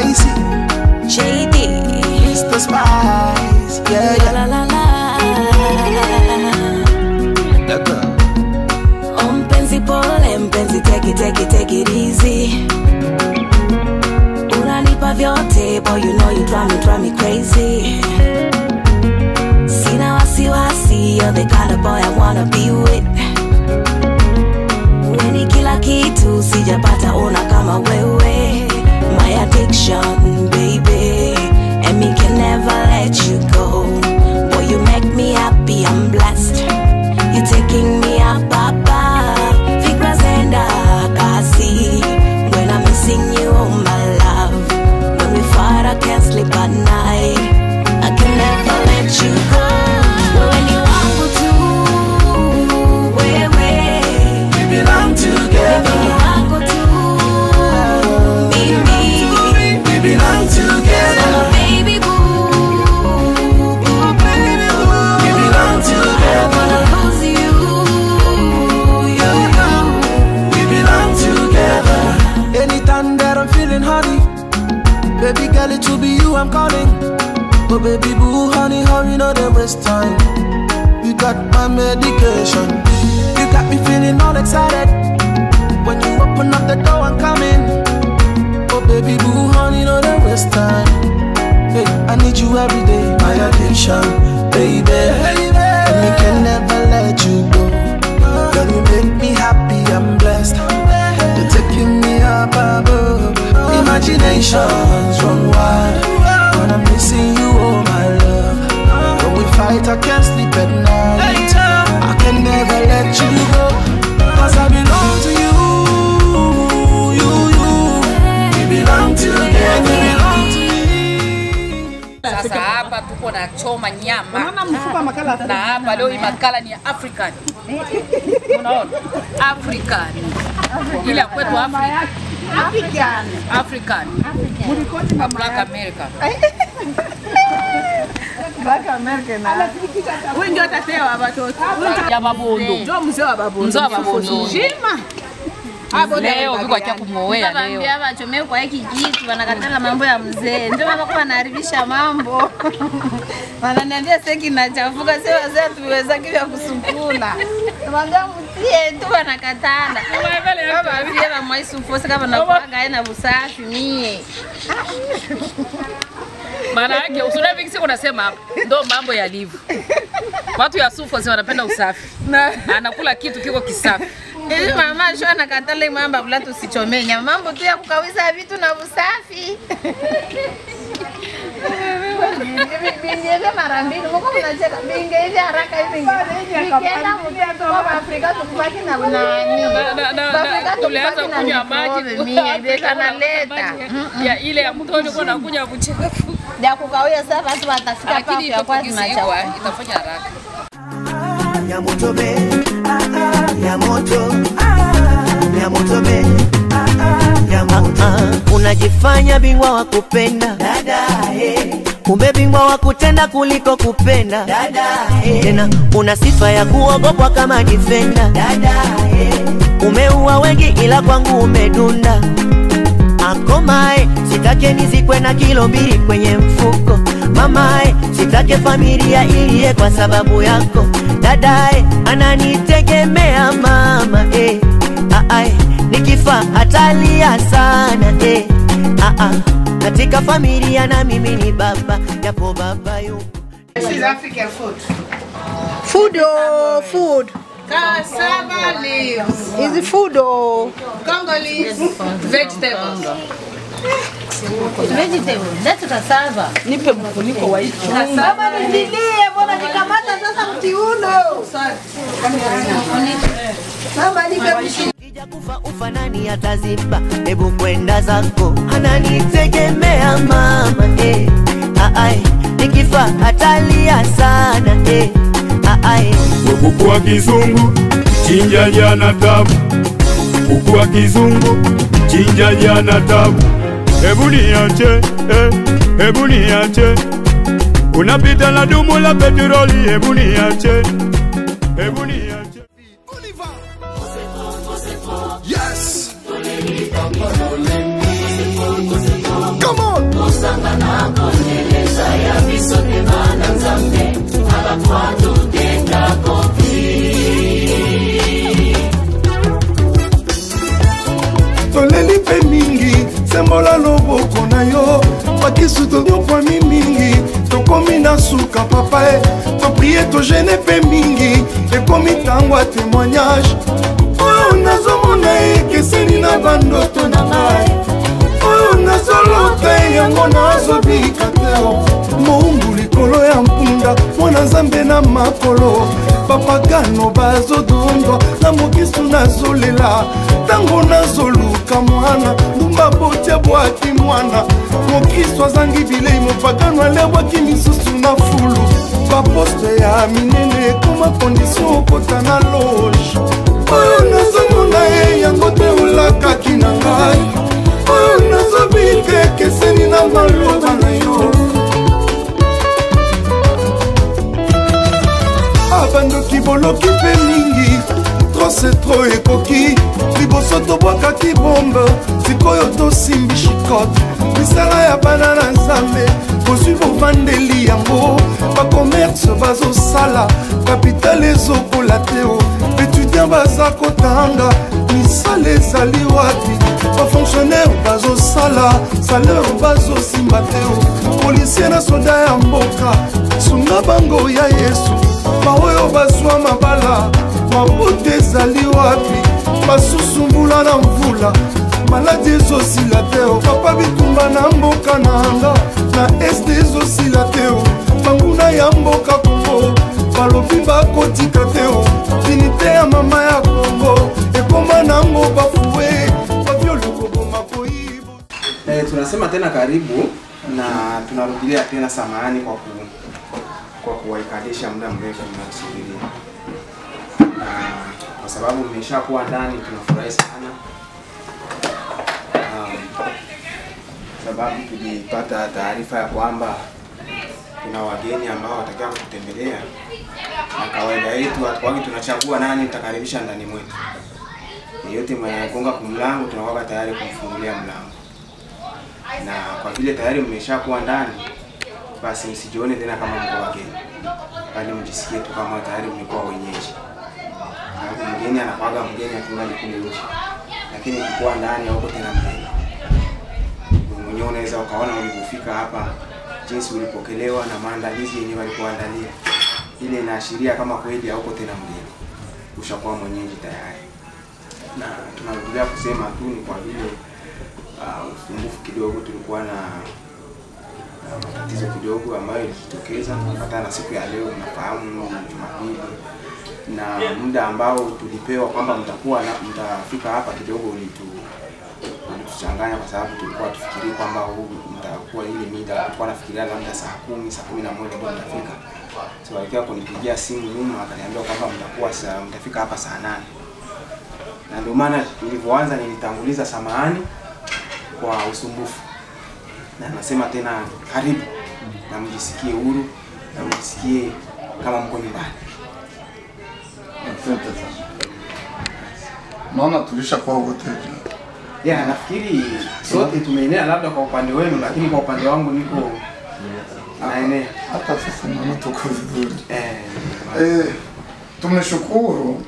spicy. JD. It's the spice. Yeah, La yeah. la la la. That girl. Oh, mpenzi pole, mpenzi take it, take it, take it easy. Unanipa vyote, boy, you know you drive me, drive me crazy. Sina wasiwasi, you're the kind of boy I wanna be with. Weni kila kitu, sijapata una kama wewe. My addiction, baby, and me can never let you go. Boy, you make me happy, I'm blessed. You taking me up, papa. Fikra zenda kasi. When I'm missing you, oh my love. When we fight, I can't sleep at night. I can never let you go. Wewe ni wangu tu, wewe. We belong Wewe together. ni wangu tu, mimi. We belong together. Oh, baby boo, boo, boo. We belong I together. wanna lose you, you, you. We belong together. Anytime that I'm feeling honey, baby girl, it will be you I'm calling. But baby boo, honey, hurry, no they waste time. You got my medication. You got me feeling all excited. When you open up the door, I'm coming. Oh baby boo, honey, no they waste time. Hey, I need you every day, my addiction, baby. And we can never let you go. Girl, you make me happy, I'm blessed. You're taking me up above. Imaginations run wild. When I'm missing you, oh my love. When we fight, I can't sleep at night. I can never let you go. Cause I belong to you. You, you. We belong together. We belong to me. Sasa hapa tuko na choma nyama Unaona mfupa makala na hapa leo hii makala ni ya African. Unaona? African. Ile ya kwetu Afrika. African. African. Mlikoti A mama Black yake. America. Black American. Huyu ndio tatea wa watoto. Ya babondo. Ndio mzee wa babu. Mzee wa babondo. Shima. Leo biko acha kumwoea leo. Bambia wachomee kwa hiki kitu wanakatala mambo ya mzee, ndio maana kwa wanaharibisha mambo. Wananiambia seki nachafuka, sio wazee tuweza kivya kusukula. Namwambia mtie tu wanakatala. Baba vile na mwaisu fosi kama nakuaga haina usafi mie. Maana yake usuna vingi siku nasema hapa ndo mambo yalivyo. Watu ya sufu wanapenda usafi. Anakula kitu kiko kisafi. Hivi mama sho anakatala hii mambo ya kula tusichomee nyama, mambo tu ya kukawiza vitu na usafi. Bingieve mara mbili, mko mnacheka bingieve haraka hivi. Nikienda mtoto wa Afrika tukubaki na nani? Na- na- na- Afrika na- Tulianza tukubaki na kunywa maji. mikrobe, mie vile kanaleta. Ya ile ya mtu alikuwa anakunywa kuchafu. Ya kukawia sasa watu watafika Lakini pafu ya kwanza itapokiziwa tunachakua. itafanya haraka. ya moto be ah, ah, ya moto ah, ya moto be ah, ah, ya moto ah, unajifanya bingwa wa kupenda dada eh. kumbe bingwa wa kutenda kuliko kupenda dada eh. tena una sifa ya kuogopwa kama difenda dada eh. umeua wengi ila kwangu umedunda akomae sitake nizikwe na kilo mbili kwenye mfuko mamae sitake familia iliye kwa sababu yako dadae ananitegemea mama eh. Aae, nikifa atalia sana eh. Aa, katika familia na mimi ni baba japo baba yupo This is African food. Food oh, food. Cassava leaves. Is it food oh? Congolese. Vegetables. Vegetable, that's cassava. Nipe mfuniko wa hicho. Baba nitilie, mbona nikamata sasa mtiuno? Baba nipe Kija kufa ufa nani ataziba? Hebu kwenda zako, ananitegemea mama eh. Aae, nikifa atalia sana eh. Aae, kuku wa kizungu chinja jana tabu, kuku wa kizungu chinja jana tabu. Hebu niache eh, hebu niache, unapita na dumu la petroli. Hebu niache, hebu niache. Yes. Come on. pambola loboko na yo makisu toyokwami mingi tokomi na suka papa e toprie togene mpe mingi ekomi ntango ya témoignage oyo nazomona ekeseni na bandoto na ngai oyo nazolota yango nazobika te moumbu likolo ya mpunda mwana nzambe na makolo bapagano bazodondwa na mokisu nazolela ntango nazoluka mwana ndumba botya bwaki mwana mokristo azangi bilei mopagano alebwaki misusu na fulu baposte ya minene ekoma kondisio okota na loge oyo nazomona ye yango te olakaki na ngai oyo nazobika ekeseni na maloba na yo abandoki boloki mpe mingi trose tro ekoki liboso tobwakaki bombe sikoyo tosimbi shikote misala ya bana na nzambe kozwi bovandeli yango bakomerce bazosala kapitale ezokola te o etudiant baza kotanga misala ezali wapi bafonctionnaire bazosala salere bazosimba te o polisie na soda ya mboka sunga bango ya yesu baoyo bazwa mabala mabuta ezali wapi basusu mbula na mvula maladi ezosila te o papa bitumba na mboka na nga na este ezosila te o banguna ya mboka kongo balobi bakotika te o dinite ya mama ya kongo ekoma nango bafue bavyolokoboma koyibo Eh, tunasema tena karibu na tunarudilia tena samahani kwa ku, kwa kuwaikalisha muda mrefu mnasubiria, na kwa sababu mmeshakuwa ndani, tunafurahi sana um, sababu tulipata taarifa ya kwamba kuna wageni ambao watakiwa kututembelea, na kawaida yetu hatukwagi tunachagua nani tutakaribisha ndani mwetu. Yeyote mwenye anagonga kumlango tunakuwa tayari kumfungulia mlango na kwa vile tayari mmeshakuwa ndani, basi msijione tena kama mko wageni, bali mjisikie tu kama tayari mmekuwa wenyeji. Sababu mgeni anakuwaga mgeni akingali kule nje, lakini ukikuwa ndani hauko tena mgeni. Wewe mwenyewe unaweza ukaona ulipofika hapa, jinsi ulipokelewa na maandalizi yenyewe walikuandalia, ile inaashiria kama kweli hauko tena mgeni, ushakuwa mwenyeji tayari. Na tunarudia kusema tu ni kwa vile uh, usumbufu kidogo, tulikuwa na uh, matatizo kidogo ambayo ilijitokeza kupatana na siku ya leo. Mnafahamu ni Jumapili na muda ambao tulipewa kwamba mtakuwa na, mtafika hapa kidogo ulitu ulituchanganya kwa sababu tulikuwa tufikirii kwamba huu mtakuwa ile mida, tulikuwa nafikiria labda saa kumi saa kumi na moja ndio mtafika. So walikuwa kunipigia simu nyuma, akaniambia kwamba mtakuwa saa, mtafika hapa saa nane na ndio maana nilivyoanza nilitanguliza samahani kwa usumbufu, na nasema tena karibu, na mjisikie huru na mjisikie kama mko nyumbani. Asante sana. Naona tulishakuwa wote. Yeah, nafikiri sote tumeenea labda kwa upande wenu, lakini kwa upande wangu niko naenea. Hata sasa naona tuko vizuri. Eh, Eh, tumeshukuru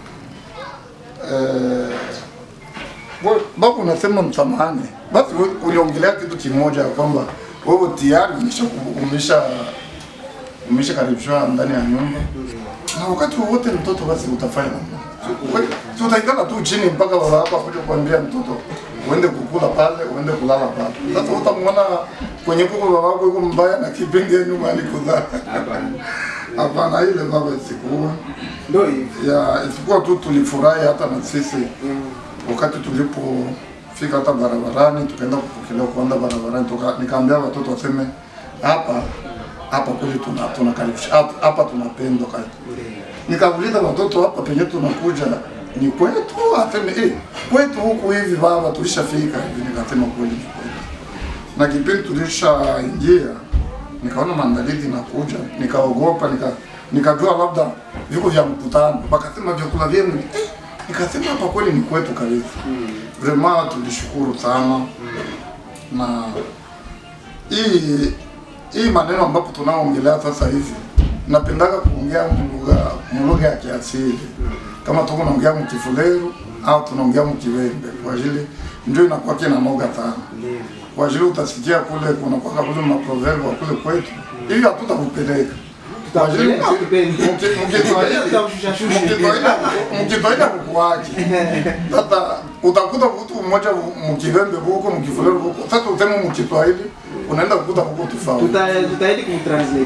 eh, wewe, babu unasema msamahani, basi wewe uliongelea kitu kimoja ya kwamba wewe tayari umesha umesha umeshakaribishwa ndani ya nyumba na wakati wowote mtoto basi utafanya namna. Wewe, si utaikala tu chini mpaka baba yako akuje kuambia mtoto uende kukula pale, uende kulala pale. Sasa utamwona kwenye kuko baba yako yuko mbaya na kipindi ya nyuma alikuzaa. Hapana, ile baba isikuwa ndio hivi. ya isikuwa tu tulifurahi hata na sisi wakati tulipofika hata barabarani tukaenda kupokelewa kuanda barabarani tuka, nikaambia watoto waseme hapa hapa kweli tuna tunakaribisha hapa- hapa tunapendwa kali. Nikauliza watoto hapa penye tunakuja ni kwetu, aseme eh, kwetu huku hivi baba tulishafika hivi. Nikasema kweli ni kweli, na kipindi tulishaingia nikaona maandalizi nakuja, nikaogopa, nika nikajua labda viko vya mkutano, wakasema vyakula vyenu, eh, nikasema hapa kweli ni kwetu kabisa. Vraiment tulishukuru sana na hii hii maneno ambapo tunaongelea sasa hivi, napendaga kuongea mlugha mlugha ya kiasili, kama tuko naongea mkifuleru au tunaongea mkiwembe, kwa ajili ndio inakuwa kina noga sana kwa ajili utasikia kule kuna kwa kule maproverbe wa kule kwetu hivi hatutakupeleka kwa ajili Tutakupeleka, mki- mki- mkitwaida mkitwaida mkitwaida kukuaje sasa utakuta mtu mmoja mkivembe huko mkifulero huko sasa useme mkitwaidi unaenda kukuta huko tofauti Tuta- tutaidi kumtranslate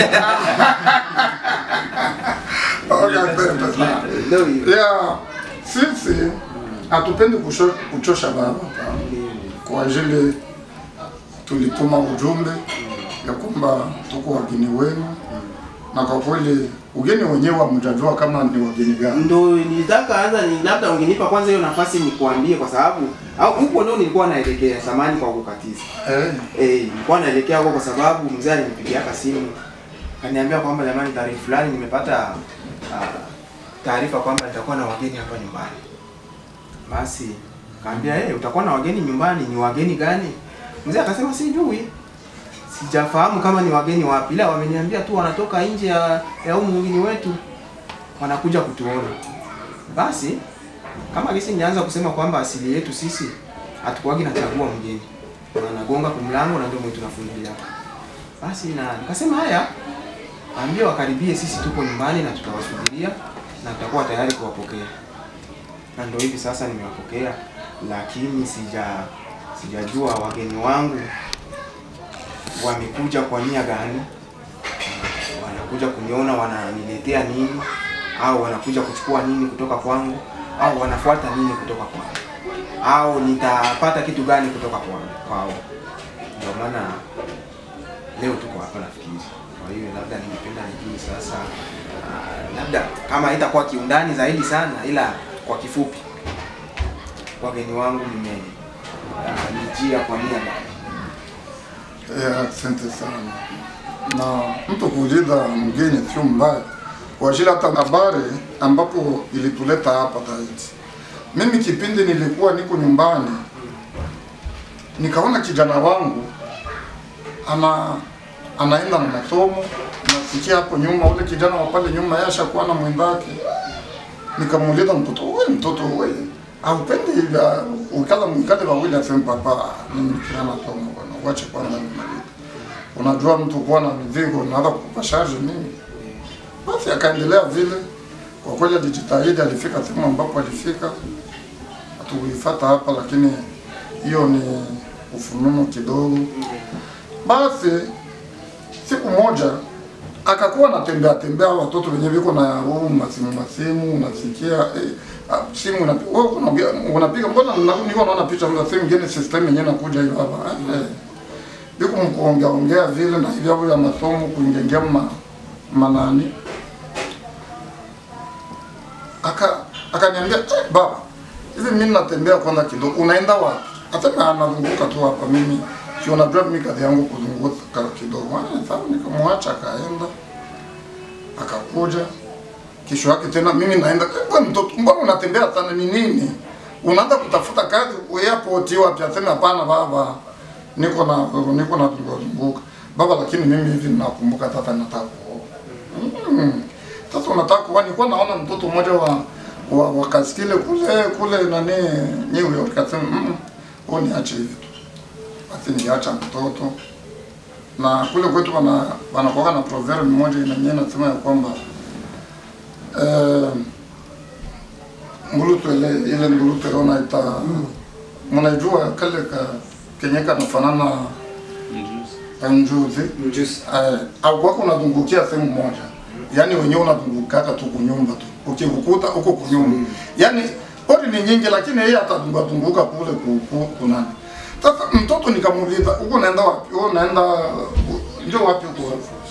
Ndio hiyo. ya sisi hatupendi kusho- kuchosha baba kwa ajili tulituma ujumbe ya kwamba tuko wageni wenu na kwa kweli ugeni wenyewe hamjajua kama ni wageni gani ndo nilitaka anza ni labda ungenipa kwanza hiyo nafasi nikuambie kwa sababu au huko ndio nilikuwa naelekea samani kwa kukatiza eh. eh nilikuwa naelekea huko kwa sababu mzee alinipigiaka simu kaniambia kwamba jamani tarehe fulani nimepata ah, taarifa kwamba nitakuwa na wageni hapa nyumbani basi kaambia eh utakuwa na wageni nyumbani ni wageni gani mzee akasema sijui sijafahamu kama ni wageni wapi ila wameniambia tu wanatoka nje ya ya huu mwingine wetu wanakuja kutuona. Basi kama gisi nilianza kusema kwamba asili yetu sisi hatukuwagi nachagua mgeni, wanagonga kumlango na ndio mwetu tunafungulia. Basi na nikasema haya, ambie wakaribie, sisi tuko nyumbani na tutawasubiria na tutakuwa tayari kuwapokea. Na ndio hivi sasa nimewapokea, lakini sija sijajua wageni wangu wamekuja kwa nia gani wanakuja kuniona wananiletea nini au wanakuja kuchukua nini kutoka kwangu au wanafuata nini kutoka kwangu au nitapata kitu gani kutoka kwangu kwao ndio maana leo tuko hapa nafikiri kwa hiyo labda ningependa nijue sasa uh, labda kama haitakuwa kiundani zaidi sana ila kwa kifupi wageni wangu nime uh, nijia kwa nia gani Eh, asante sana. Na mtu kuuliza mgeni sio mbaya, kwa ajili hata habari ambapo ilituleta hapa Daiti. Mimi kipindi nilikuwa niko nyumbani, nikaona kijana wangu ana anaenda na masomo, nasikia hapo nyuma ule kijana wa pale nyuma yeye ashakuwa na mwenzake. Nikamuuliza mtoto, wewe mtoto wewe haupendi uh, ukala mkale wawili aseme papa, mimi kila masomo bwana, wache kwanza nimalize. Unajua mtu kuwa na mizigo naanza kukupa charge nini? Basi akaendelea vile. Kwa kweli alijitahidi, alifika sehemu ambapo alifika, hatukuifuata hapa, lakini hiyo ni ufununo kidogo. Basi siku moja akakuwa anatembea tembea, watoto wenye viko na huu masimu masimu, unasikia eh, ah, simu unapiga wewe unaongea unapiga, mbona na- niko naona picha za simu ngine system yenyewe nakuja hiyo hapa eh, eh. Biko mkuongea ongea vile na hivi hapo ya masomo kuingia ma manani aka akaniambia eh, baba hivi mimi natembea kwanza kidogo, unaenda wapi? Asema anazunguka tu hapa, mimi si unajua mimi kazi yangu kuzunguka kidogo. Ah, Sawa, nikamwacha akaenda, akakuja kesho yake tena mimi naenda, "Eh, wewe mtoto, mbona unatembea sana, ni nini? Unaanza kutafuta kazi airport wapi? Asema hapana baba, niko na niko na zunguka baba, lakini mimi hivi nakumbuka sasa nataka kuoa. Mm. Sasa unataka kuwa nilikuwa naona mtoto mmoja wa wa, wa Kaskile kule kule nani New York akasema mm, huyu niache hivi tu. Basi niliacha mtoto na kule kwetu wana wanakuwa na proverb moja yenyewe inasema ya kwamba eh, mbulutu ile ile mbulutu ile unaita mnajua kale ka kenye kanafanana na njuzi njuzi eh, au kwako unazungukia sehemu moja yani wenyewe unazungukaka tu kunyumba tu ukikukuta huko kunyumba yani pori ni nyingi lakini yeye atazungazunguka kule ku- ku- kunani sasa mtoto nikamuuliza huko unaenda wapi wewe unaenda ndio wapi huko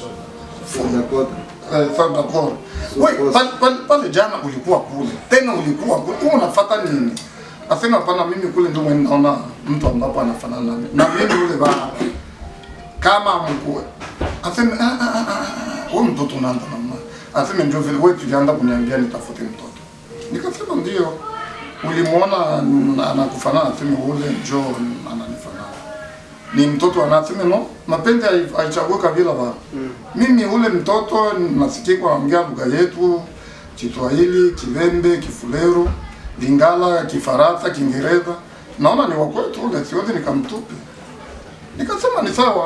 Eh, South Dakota. Wewe pale pale pale jana ulikuwa kule. Tena ulikuwa kule. Wewe unafuata nini? Asema hapana mimi kule ndio mwenye naona mtu ambapo anafanana na mimi. Na mimi yule bana kama mkuu. Asema ah ah ah, ah. Wewe mtoto unaanza na mama. Asema ndio vile wewe tulianza kuniambia nitafute mtoto. Nikasema ndio. Ulimuona na- anakufanana asema ule njoo ananifanana. Ni mtoto anasema no, mapenzi hai- haichagui kabila baba. Mimi ule mtoto nasikia kuongea lugha yetu Kiswahili, Kivembe, Kifulero, Lingala, Kifaransa, Kiingereza. Naona ni wakwetu ule, siwezi nikamtupi. Nikasema ni sawa.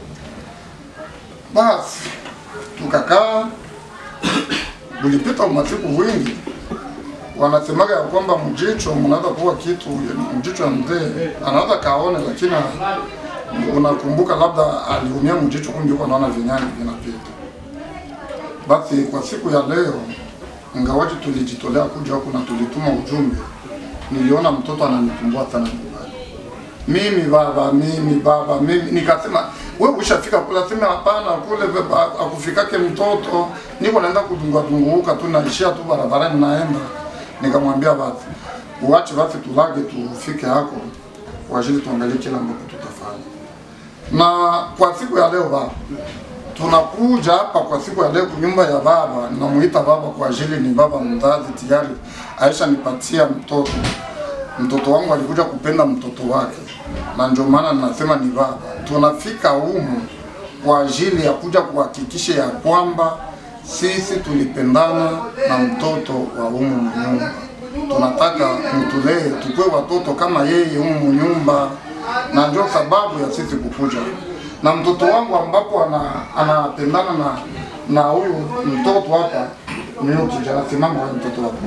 Basi tukakaa, ulipita masiku wingi, wanasemaga ya kwamba mjicho mnaweza kuwa kitu, mjicho ya mzee anaweza kaone, lakini unakumbuka labda aliumia mjicho, kumbe yuko anaona vinyani vinapita. Basi kwa siku ya leo, ingawaji tulijitolea kuja huku na tulituma ujumbe, niliona mtoto ananitumbua sana nyumbani. Mimi baba, mimi baba, mimi nikasema wewe ushafika kule, sema hapana, kule baba, akufikake mtoto, niko naenda kudungua dunguka tu, naishia tu barabarani naenda. Nikamwambia basi uache basi tulage tufike hako kwa ajili tuangalie kile ambacho tutafanya. Na kwa siku ya leo baba, tunakuja hapa kwa siku ya leo nyumba ya baba, namuita baba kwa ajili ni baba mzazi tayari aisha nipatia mtoto. Mtoto wangu alikuja kupenda mtoto wake, na ndio maana ninasema ni baba. Tunafika humu kwa ajili ya kuja kuhakikisha ya kwamba sisi tulipendana na mtoto wa humu nyumba. Tunataka mtulee tukue watoto kama yeye humu nyumba, na ndio sababu ya sisi kukuja na mtoto wangu ambapo ana, anapendana na na huyu mtoto hapa ni huyu kijana. Simama kwa mtoto wako.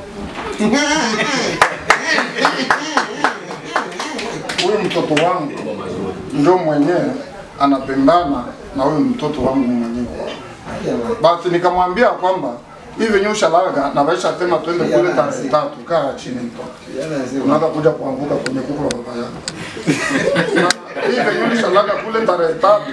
Huyu mtoto wangu ndio mwenyewe anapendana na huyu mtoto wangu mwenyewe. Basi nikamwambia kwamba hivi nyusha laga na baisha sema twende kule tarehe tatu, kaa chini mtoto, unaweza kuja kuanguka kwenye kuku la baba yako. Hivi nyusha laga kule tarehe tatu,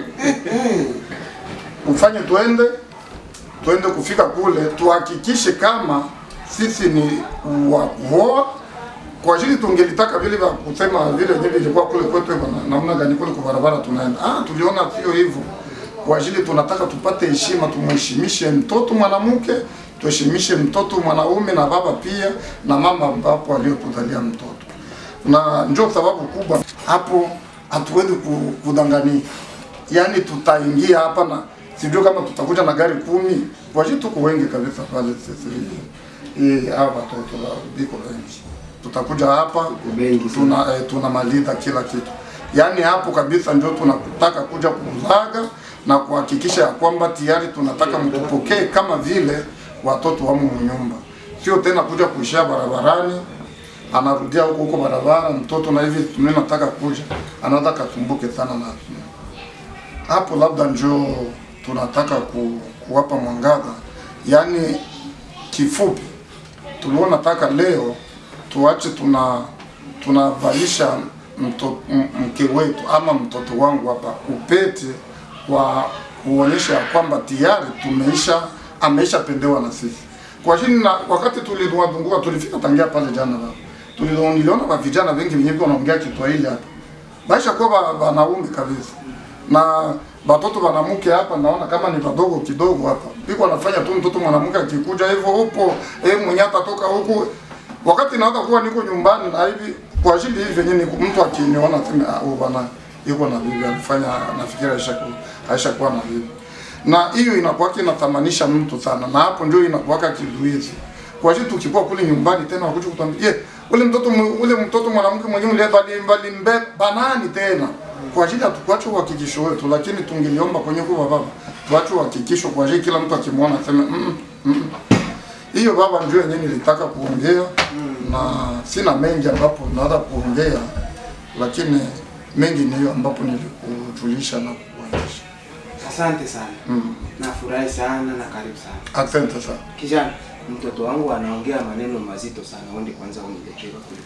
ufanye twende twende kufika kule, tuhakikishe kama sisi ni wa kuoa kwa ajili tungelitaka vile vya kusema vile vile vilikuwa kule kwetu na- namna gani kule kwa barabara tunaenda. Ah, tuliona sio hivyo. Kwa ajili tunataka tupate heshima, tumheshimishe mtoto mwanamke, tuheshimishe mtoto mwanaume na baba pia na mama ambapo aliyotuzalia mtoto. Na ndio sababu kubwa hapo hatuwezi ku- kudanganyika. Yaani tutaingia hapa na sijui kama tutakuja na gari kumi. Kwa ajili tuko wengi kabisa pale sisi. Eh, hawa watoto wa- biko wengi tutakuja hapa tuna, eh, tunamaliza kila kitu. Yaani hapo kabisa ndio tunataka kuja kulaga na kuhakikisha ya kwamba tayari tunataka mtupokee kama vile watoto wamo nyumba, sio tena kuja kuishia barabarani, anarudia huko huko barabara mtoto na hivi mimi nataka kuja, anaweza kasumbuke sana na hapo, labda njo tunataka ku, kuwapa mwangaza, yaani kifupi tuliona taka leo tuache tuna tunavalisha mto, m- mke wetu ama mtoto wangu hapa upete kwa kuonyesha ya kwamba tayari tumeisha ameisha pendewa na sisi. Kwa hiyo na wakati tuliwadungua tulifika tangia pale jana baba. Tulilo niliona wa vijana wengi wenyewe wanaongea Kiswahili hapa. Baisha kwa ba- wanaume kabisa. Na watoto wanamke hapa naona kama ni wadogo kidogo hapa. Biko anafanya tu mtoto mwanamke akikuja hivyo upo eh mwenye atatoka huku wakati naweza kuwa niko nyumbani na hivi kwa ajili hivi yenyewe niko- mtu akiniona sema ah, huyu bwana yuko na bibi alifanya nafikiri aisha ku, aisha kuwa na bibi na hiyo inakuwa inathamanisha mtu sana, na hapo ndio inakuwa kizuizi. Kwa hiyo tukikuwa kule nyumbani tena wakuja kutuambia, ye ule mtoto mu- ule mtoto mwanamke mwenyewe ule bali bali mbe banani tena kwa ajili hatukuacha uhakikisho wetu, lakini tungeliomba kwenye kwa baba tuache uhakikisho kwa ajili kila mtu akimwona aseme mm, mm, mm. Hiyo baba ndio yenyewe nilitaka kuongea na sina mengi ambapo naweza kuongea, lakini mengi ni hiyo ambapo nilikujulisha na kuonyesha. Asante sana. Mm. Nafurahi sana na karibu sana. Asante sana. Kijana, mtoto wangu anaongea maneno mazito sana. Uende kwanza uniletee kule.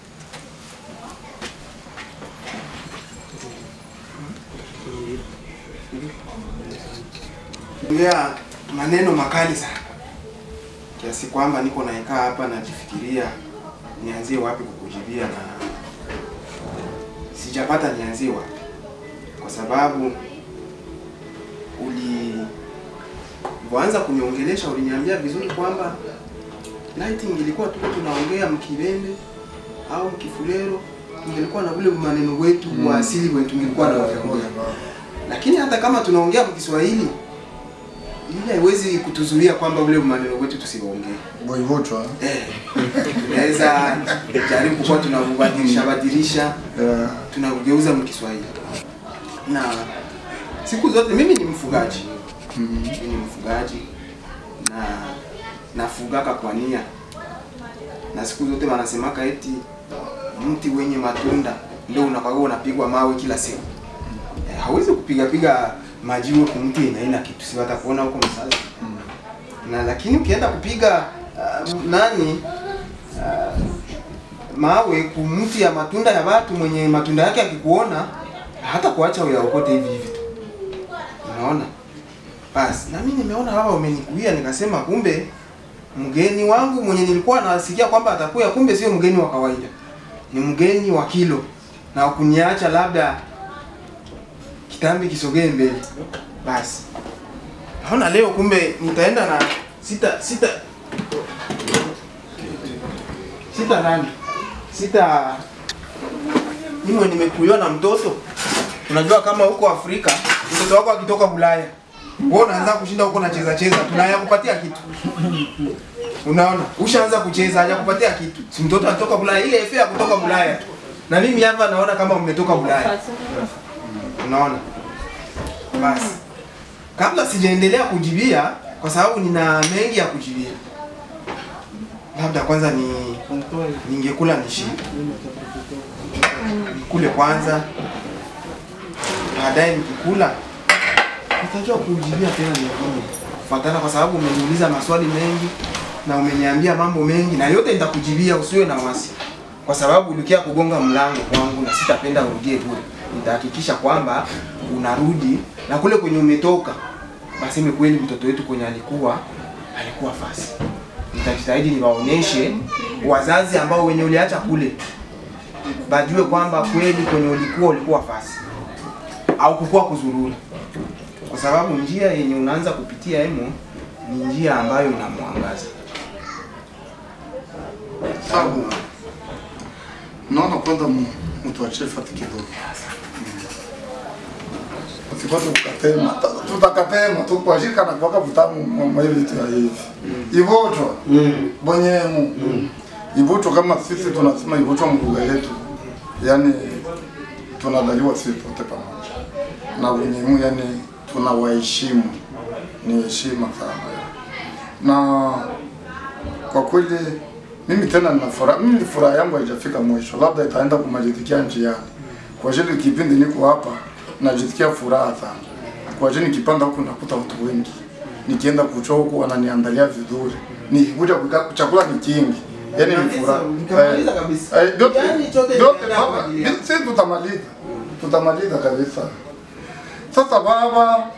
Ongea maneno makali sana kiasi kwamba niko naekaa hapa najifikiria nianzie wapi kukujibia na sijapata nianzie wapi, kwa sababu ulivyoanza kuniongelesha uliniambia vizuri kwamba lighting ilikuwa tuko tunaongea mkibembe au mkifulero, ingelikuwa na ule maneno wetu Mm. wa asili wetu ingekuwa na wavyakula, lakini hata kama tunaongea mkiswahili ile haiwezi kutuzuia kwamba ule maneno wetu tusiongee. Boivochwa. Tunaweza jaribu kuwa tunabadilisha badilisha tunageuza mkiswahili. na siku zote mimi ni mfugaji mimi ni mfugaji na nafugaka kwa nia na siku zote wanasemaka eti mti wenye matunda ndio unakuwa unapigwa mawe kila siku Eh, hawezi kupiga piga majiwe kumti na ina kitu si watakuona huko msasa na lakini ukienda kupiga uh, nani uh, mawe kumti ya matunda ya watu mwenye matunda yake akikuona hata kuacha uyaokote hivi hivi tu unaona basi na mimi nimeona hawa umenikuia nikasema kumbe mgeni wangu mwenye nilikuwa nasikia kwamba atakuya kumbe sio mgeni wa kawaida ni mgeni wa kilo na kuniacha labda kitambi kisogee mbele basi naona leo kumbe nitaenda na sita sita sita nani sita mimi nimekuiwa na mtoto unajua kama huko Afrika mtoto wako akitoka Ulaya wewe unaanza kushinda huko na cheza cheza tunayakupatia kitu unaona ushaanza kucheza hajakupatia kitu si mtoto anatoka Ulaya ile efe ya kutoka Ulaya na mimi hapa naona kama umetoka Ulaya unaona basi kabla sijaendelea kujibia kwa sababu nina mengi ya kujibia labda kwanza ni ningekula nishibe nikule kwanza baadaye nikikula nitajua kujibia tena nyingine kufuatana kwa sababu umeniuliza maswali mengi na umeniambia mambo mengi na yote nitakujibia usiwe na wasi kwa sababu ulikia kugonga mlango kwangu na sitapenda urudie bure nitahakikisha kwamba unarudi na kule kwenye umetoka baseme kweli mtoto wetu kwenye alikuwa alikuwa fasi nitajitahidi niwaonyeshe wazazi ambao wenye uliacha kule bajue kwamba kweli kwenye ulikuwa ulikuwa fasi au kukua kuzurura kwa sababu njia yenye unaanza kupitia emo ni njia ambayo inamwangaza sababu naona kwanza mu- mtuachie fati kidogo usipate kukatema Ta- tutakatema tu kwa shirika na kwaka vitamu mwa- mwa hivi vitu ya hivi ivotwa bonyemu ivutwa kama sisi tunasema ivutwa mlugha yetu yani tunadaliwa sisi wote pamoja na wenyemu yani tunawaheshimu ni heshima sana na kwa kweli mimi tena nina furaha mimi furaha yangu haijafika mwisho labda itaenda kumalizikia njiani kwa ajili kipindi niko hapa najisikia furaha sana kwa ajili nikipanda huku nakuta watu wengi nikienda kuchoa huku wananiandalia vizuri nikikuja kuka- chakula ni kingi yani ni furaha Nikamaliza kabisa. Eh, vyote Yaani chote vyote vinaenda kwa baba ajili yako. sisi tutamaliza tutamaliza kabisa sasa baba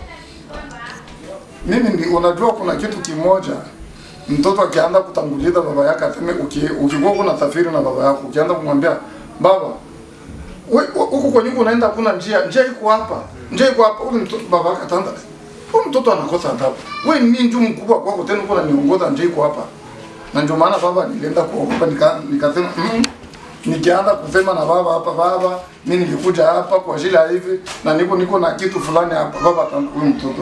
mimi ni, unajua kuna kitu kimoja mtoto akianza kutanguliza baba yake aseme uki- ukikuwa kuna safiri na baba yako ukianza kumwambia baba we- we- huku kwenye huku unaenda hakuna njia njia iko hapa njia iko hapa ule mtoto baba yake ataanza huyu mtoto anakosa adabu we ni nju mkubwa kwako tena uko unaniongoza njia iko hapa na ndio maana baba nilienda kuogopa nika, nikasema mm, nikianza kusema na baba hapa baba mi nilikuja hapa kwa ajili ya hivi na niko niko na kitu fulani hapa baba ata- huyu mtoto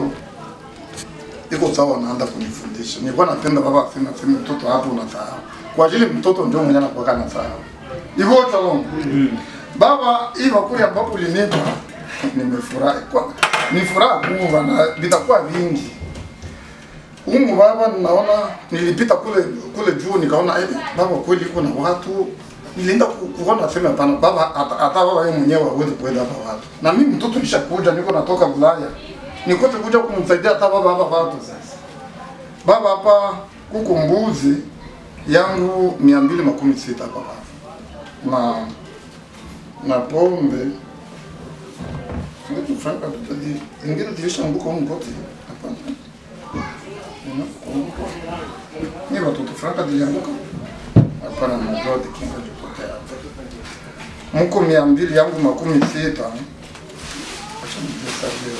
iko sawa anaanza kunifundisha. Nilikuwa napenda baba aseme aseme mtoto hapo unasahau. Kwa ajili mtoto ndio mwenye anakuwa kana sahau. Hivyo talongo. Baba hii bakuli ambapo ulinipa nimefurahi. Kwa ni furaha kubwa na vitakuwa vingi. Umu baba naona nilipita kule kule juu nikaona eh, baba kweli kuna watu nilienda ku- kuona sema hapana baba hata hata baba yeye mwenyewe hawezi kwenda hapa watu. Na mimi mtoto nishakuja niko natoka Ulaya. Nikote kuja kumsaidia hata baba hapa watu sasa. Baba hapa kuko mbuzi yangu mia mbili makumi sita hapa baba. Na na pombe Ngati franka tutadi ingine tulishaanguka huko kote. Hapana. Ni watoto franka zilianguka. Hapana, na zote kinga tupotea. Mko mia mbili yangu makumi sita. Acha nihesabu.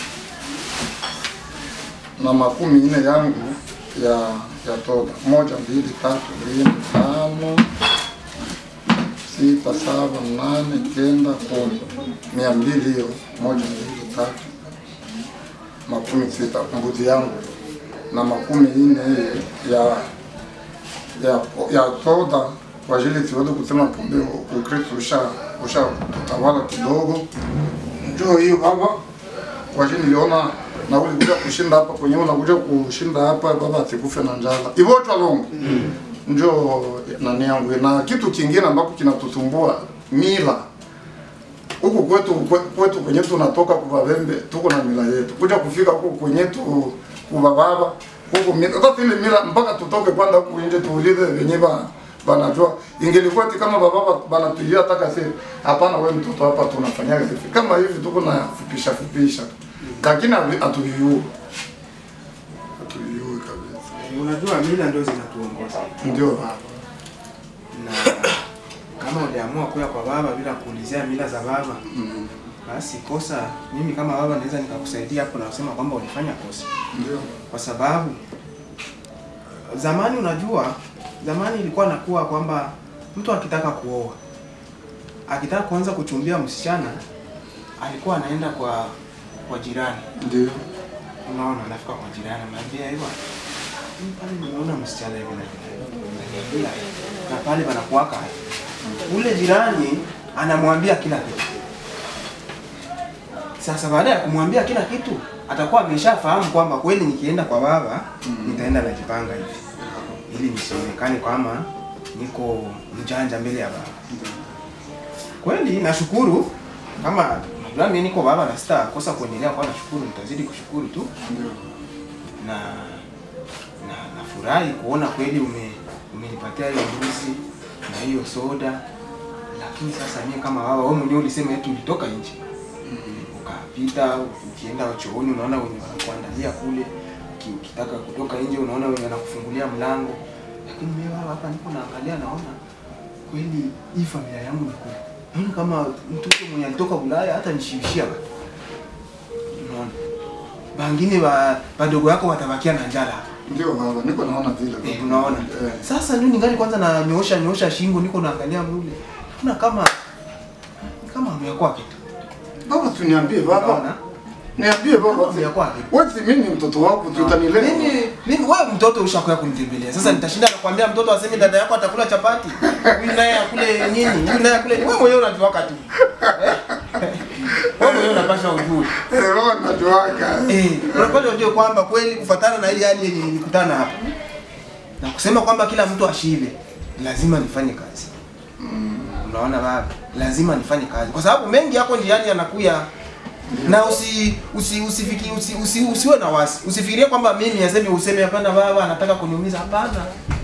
Na makumi nne yangu ya ya toba. Moja, mbili, tatu, nne, tano, sita, saba, nane, kenda, kumi. Mia mbili hiyo. Moja, mbili, tatu, makumi sita mbuzi yangu na makumi nne ya ya ya soda kwa ajili siwezi kusema pombe Ukristo usha usha tawala kidogo, Njoo hiyo baba. Kwa hiyo niliona na ulikuja kushinda hapa kwenyewe unakuja kushinda hapa baba asikufe na njala. Hivyo longo. Njoo nani yangu na kitu kingine ambacho kinatusumbua mila huku kwetu kwe- kwetu kwenye tunatoka kuvavembe tuko na mila yetu kuja kufika huku kwenye tu kuvavava huku mila sasa ile mila mpaka tutoke kwanza huku nje tuulize wenye ba banajua ingelikuwa eti kama baba banatujia taka sisi hapana wewe mtoto hapa tunafanyaga hivi kama hivi tuko na fupisha fupisha lakini havi- hatuvijui hatuvijui kabisa Unajua mila ndio zinatuongoza. ndio baba na kama uliamua kuya kwa baba bila kuulizia mila za baba basi kosa, mimi kama baba naweza nikakusaidia hapo na kusema kwamba ulifanya kosa, ndio kwa sababu zamani, unajua zamani ilikuwa nakuwa kwamba mtu akitaka kuoa, akitaka kuanza kuchumbia msichana, alikuwa anaenda kwa kwa jirani, ndio unaona, anafika kwa jirani, anamwambia hivyo "Mimi pale nimeona msichana hivi na hivi." Ananiambia, na pale panakuwaka ule jirani anamwambia kila kitu. Sasa baada ya kumwambia kila kitu, atakuwa ameshafahamu kwamba kweli nikienda kwa baba nitaenda najipanga hivi, ili nisionekane kama niko mjanja mbele ya baba. Kweli nashukuru kama unajua mimi niko baba na sitakosa kuendelea kwa nashukuru, nitazidi kushukuru tu na na nafurahi kuona kweli ume umenipatia hiyo mbuzi na hiyo soda, lakini sasa mimi kama baba, wewe mwenyewe ulisema eti ulitoka nje ukapita, ukienda chooni unaona wenye wanakuandalia kule, uki- ukitaka kutoka nje unaona wenye wanakufungulia mlango, lakini mimi baba hapa niko naangalia, naona kweli hii familia yangu ni kule, naona kama mtoto mwenye alitoka Ulaya hata nishibishia bado, unaona bangine ba badogo yako watabakia na njala hapa. ndio baba niko naona vile Eh, unaona Eh. sasa ndio ningali kwanza na nyoosha nyoosha shingo niko naangalia mule naona kama kama amekuwa kitu baba tuniambie baba Unaona? niambie baba Kama amekuwa kitu wewe si mimi ni mtoto wako tutanilea mimi mimi wewe mtoto ushakuya kunitembelea sasa nitashinda nakwambia mtoto aseme dada yako atakula chapati huyu naye akule nini huyu naye akule wewe mwenyewe unajuaka tu Eh? wewe mwenyewe unapaswa ujue eh baba najuaka Eh, unapaswa ujue kwamba kweli kufatana na ile hali yenye nilikutana hapa na kusema kwamba kila mtu ashibe, lazima nifanye kazi. Unaona baba, lazima nifanye kazi kwa sababu mengi yako njiani yanakuya na usi usi usifiki usi, usi, usiwe na wasi usifikirie kwamba mimi aseme useme hapana baba anataka kuniumiza hapana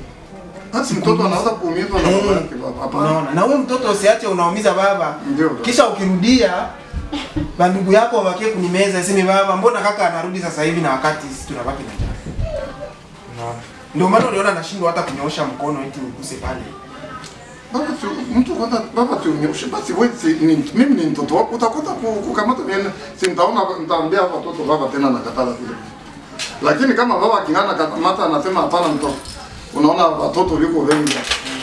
basi mtoto anaweza kuumizwa na Eh, baba yake baba hapana unaona na wewe mtoto usiache unaumiza baba Ndio, baba. kisha ukirudia bandugu yako wabakie kunimeza aseme baba mbona kaka anarudi sasa hivi na wakati sisi tunabaki na njaa unaona ndio maana uliona nashindwa hata kunyoosha mkono eti niguse pale baba tu mtu kwanza baba tunyoshe basi wewe si ni mimi ni mtoto wako utakuta ku- kukamata mimi si nitaona nitaambia watoto baba tena nakatala vile lakini kama baba akingana kamata anasema hapana mtoto unaona watoto liko wengi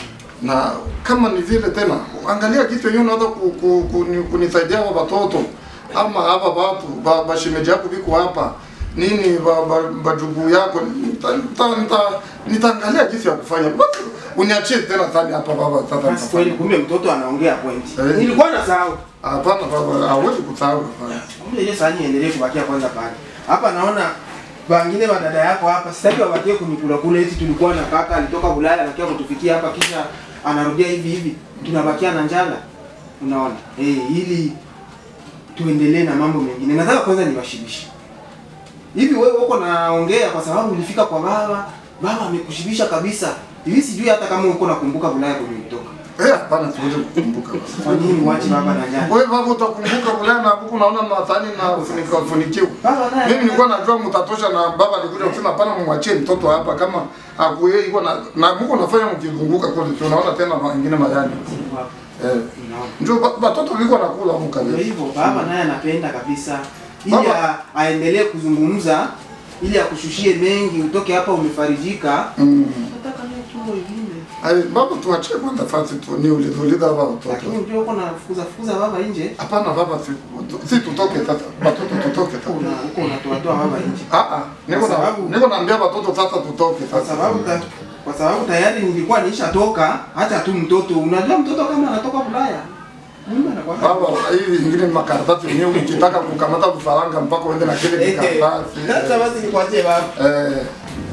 na kama ni vile tena angalia kitu yenyewe unaweza ku, ku, kuni- kunisaidia hao watoto ama hapa watu ba, bashemeji yako biko hapa nini ba, ba, bajugu yako nita- nita- nita- nitaangalia jinsi ya kufanya basi uniachie tena sani hapa baba sasa basi kweli kumbe mtoto anaongea pointi Eh. nilikuwa na sahau hapana baba hawezi kusahau hapana kumbe ile sahani iendelee kubakia kwanza pale hapa naona wengine wa dada yako hapa sitaki wabakie kunikula kule eti tulikuwa na kaka alitoka Ulaya anakia kutufikia hapa kisha anarudia hivi hivi tunabakia na njala unaona eh ili tuendelee na mambo mengine nataka kwanza niwashibishe hivi wewe uko naongea kwa sababu ulifika kwa baba baba amekushibisha kabisa hivi sijui hata kama uko nakumbuka Ulaya kwenye ulitoka eh hapana siwezi kukumbuka kwa nini mwache baba na njala wewe baba utakumbuka kule na huku naona masani na funika funikiwa baba naye mimi nilikuwa najua mtatosha na baba alikuja kusema hapana mwachie mtoto hapa kama akuye iko na na mko nafanya mkizunguka kule tunaona tena mengine mayani eh unaona ndio ba- watoto liko nakula huko Kwa kabisa hivyo baba naye anapenda kabisa ili Baba- a- aendelee kuzungumza ili akushushie mengi, utoke hapa umefarijika. mm. Nataka naye tumbo ivimbe, Ai, baba tuachie kwanza fasi tu ni ulizuliza hapa lakini watoto unajua uko nafukuza fukuza baba nje, hapana baba si, si tutoke sasa watoto tutoke uko sasa una- uko unatoatoa baba nje, ah ah niko na sababu- niko naambia watoto sasa tutoke kwa sasa sababu ta, kwa sababu tayari nilikuwa niishatoka, hata tu mtoto. Unajua mtoto kama anatoka Ulaya, mimi anakuwa Baba, hivi ingine ni makaratasi yenyewe ukitaka kukamata vifaranga mpaka uende na kile kikaratasi. Sasa basi nikwambie baba. Eh,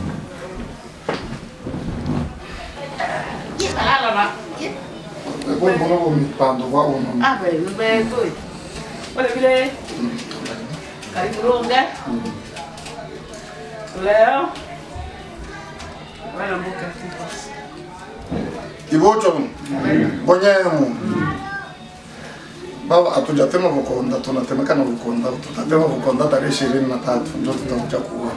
kwa mbona kwa mipando wao na Ah, bale mbeto. Wale vile. Karibu ronga. Leo. Wala mboka tipas. kibocho bonyemu baba hatujatema Bukonda, tunatemeka na Bukonda. Tutatema Bukonda tarehe ishirini na tatu ndio tutakuja kuwa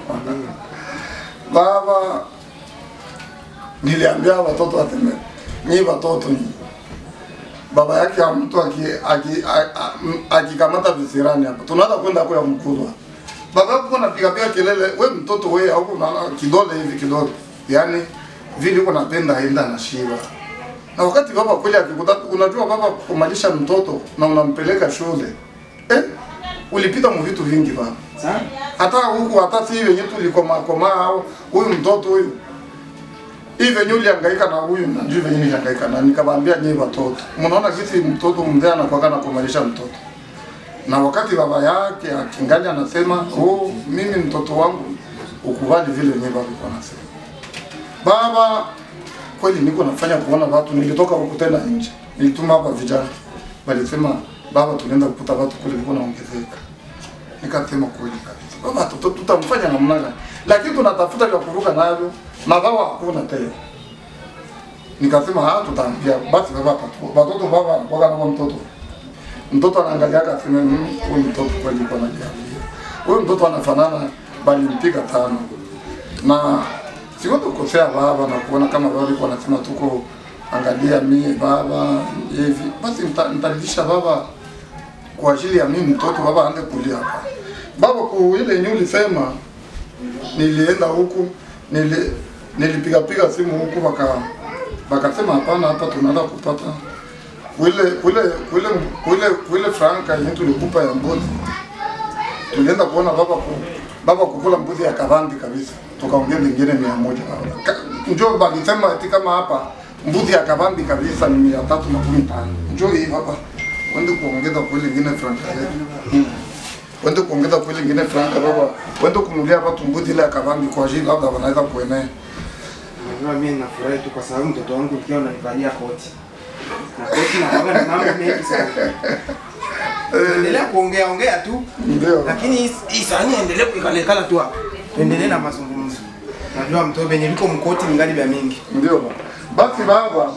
baba. Niliambia watoto wateme, nyi watoto nyi baba yake ya mtu aki- aki- a- a- m- akikamata visirani hapa, tunaanza kwenda kwa mkulwa baba yako napiga piga kelele, we mtoto we au kuna kidole hivi kidole, yani vile uko napenda enda na shiba na wakati baba kweli akikuta, unajua baba kumalisha mtoto na unampeleka shule eh, ulipita mu vitu vingi baba, hata huku hata si wenye tulikoma koma au huyu mtoto huyu hivi venye ulihangaika na huyu na juu venye nilihangaika na nikamwambia nyinyi watoto, mnaona kisi mtoto mzee anakuwa na kumalisha mtoto na wakati baba yake akingali anasema oh, mimi mtoto wangu ukubali vile wenyewe baba alikuwa anasema baba kweli niko nafanya kuona watu, nilitoka huku tena nje, nilituma hapa vijana, walisema baba, tunaenda kukuta watu kule liko naongezeka. Nikasema kweli kabisa, baba, tuta- tutamfanya namna gani? Lakini tunatafuta vya kuruka navyo na dawa hakuna tena. Nikasema ah, tutaambia basi baba, patu- watoto baba anakuwa kama mtoto mtoto anaangalia akasema, "Mm, huyu mtoto kweli kwa najiambia, huyu mtoto anafanana, bali mpiga tano na siwezi kukosea baba na kuona kama baba alikuwa anasema tuko angalia mie baba hivi, basi nita- nitarudisha baba kwa ajili ya mimi mtoto baba aende kulia hapa. Baba ku ile yenyewe ulisema, nilienda huku nili nilipiga piga simu huku waka wakasema hapana, hapa tunaenda kupata kule kule kule kule kule franka yenyewe tulikupa ya mbuzi tulienda kuona baba ku, baba kukula mbuzi ya kavandi kabisa, tukaongea vingine mia moja Ka- njoo balisema eti kama hapa mbuzi ya kavandi kabisa ni mia tatu makumi tano njoo hii baba, wende kuongeza kweli ingine franka yetu hmm. wende kuongeza kweli ingine franka baba, wende kunulia watu mbuzi ile ya kavandi kwa ajili labda wanaweza kuenea Unajua mimi nafurahi tu kwa sababu mtoto wangu ukiwa unanivalia koti. Na koti na baba na mambo mengi sana. Endelea kuongea ongea tu. Ndio. Lakini hii- hii sahani endelee kuikalekala tu hapa. Tuendelee na mazungumzo. Najua mtoto benye liko mkoti ningali vya mingi. Ndio baba. Basi baba,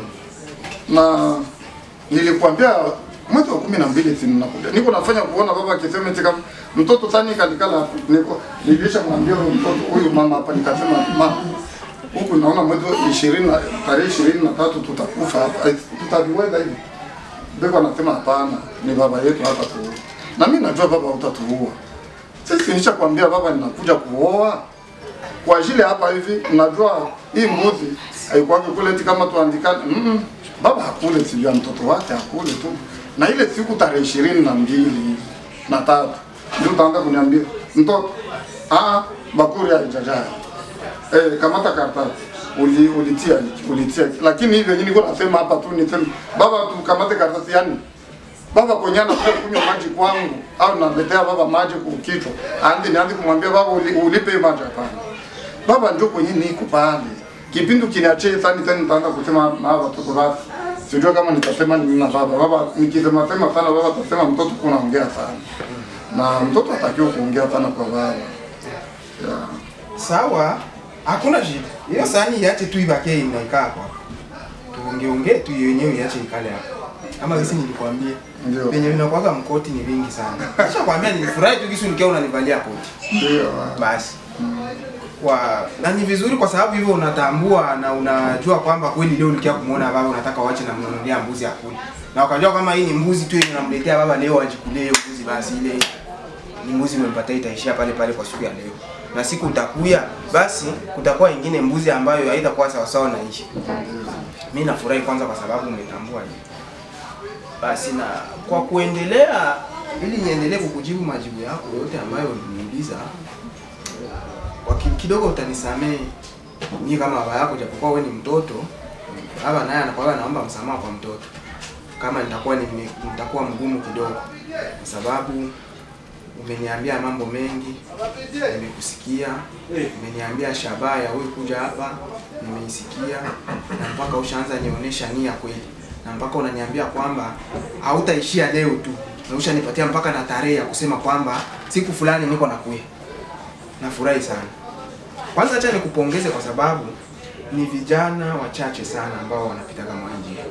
na nilikwambia mwezi wa kumi na mbili si ninakuja, niko nafanya kuona baba akisema eti kama mtoto sani kalikala hapo, niko nilisha mwambia huyu mtoto huyu mama hapa, nikasema mama, huku naona mwezi wa ishirini na tarehe ishirini na tatu tutakufa hapa, eh, tutaviweza hivi. Beko anasema hapana, ni baba yetu hapa tu, na mimi najua baba utatuua. Sisi nishakwambia baba, ninakuja kuoa kwa ajili hapa hivi, unajua hii mbuzi haikuwagi kule eti kama tuandikane. Mm -mm. Baba hakule sijui ya mtoto wake hakule tu, na ile siku tarehe ishirini na mbili na tatu ndio utaanza kuniambia mtoto, ah, bakuri haijajaa eh, kamata karatasi uli, ulitia ulitia, lakini hivi yenyewe niko nasema hapa tu niseme baba, tukamate karatasi yani baba konyana kwa kunywa maji kwangu au naletea baba maji kukichwa, andi nianze kumwambia baba uli, ulipe hii maji hapana. Baba ndio kwenye niko pale. Kipindi kiniachie sasa tena nitaanza kusema na hawa watoto basi. Sijua kama nitasema nini na baba. Baba nikisema sema sana baba atasema mtoto kuna ongea sana. Na mtoto atakiwa kuongea sana kwa baba. Yeah. Sawa, hakuna shida. Hiyo sahani iache tu ibakie inaikaa hapo. Tuongeongee tu yenyewe iache ikale hapo. Kama gisi nilikwambia. Ndio. Penye vinakuwaga mkoti ni vingi sana. Kisha kwambia nilifurahi tu gisi ulikia unanivalia koti. Ndio. Basi. Kwa na ni vizuri kwa sababu hivyo unatambua na unajua kwamba kweli leo ulikia kumuona baba unataka uache na mnunulia mbuzi akule. Na ukajua kama hii ni mbuzi tu yenye unamletea baba leo ajikulie hiyo mbuzi basi ile ni mbuzi umempatia itaishia pale pale kwa siku ya leo. Na siku utakuya basi kutakuwa ingine mbuzi ambayo haitakuwa sawa sawa na hii. Mimi nafurahi kwanza kwa sababu umetambua hili. Basi na kwa kuendelea ili niendelee kukujibu majibu yako yote ambayo uliniuliza kwa ki- kidogo utanisamehe mimi kama baba yako, japokuwa wewe ni mtoto, baba naye anakuwa anaomba msamaha kwa mtoto. kama nitakuwa nime- nitakuwa mgumu kidogo, kwa sababu umeniambia mambo mengi, nimekusikia, umeniambia shabaha ya wewe kuja hapa, nimeisikia, na mpaka ushaanza nionyesha nia kweli, na mpaka unaniambia kwamba hautaishia leo tu, na ushanipatia mpaka na tarehe ya kusema kwamba siku fulani niko na kuya. Nafurahi sana. Kwanza acha nikupongeze kwa sababu ni vijana wachache sana ambao wanapita kama hii njia.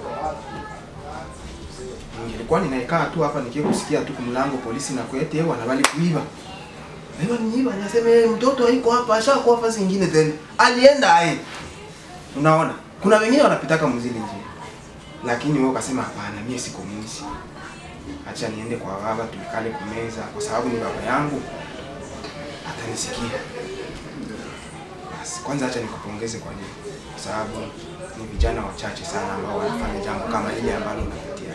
Nilikuwa ninaikaa tu hapa nikikusikia tu kumlango polisi na kwete yeye wanabali kuiba. Leo niiba nasema "Eh, mtoto haiko hapa ashakuwa fasi nyingine tena. Alienda aye. Unaona? Kuna wengine wanapitaka mzili njia. Lakini wewe ukasema hapana, mimi siko mwizi. Acha niende kwa baba tuikale kumeza kwa sababu ni baba yangu. Atanisikia. Basi kwanza acha nikupongeze kwa nini? Kwa sababu ni vijana wachache sana ambao wanafanya jambo kama ile ambalo unapitia.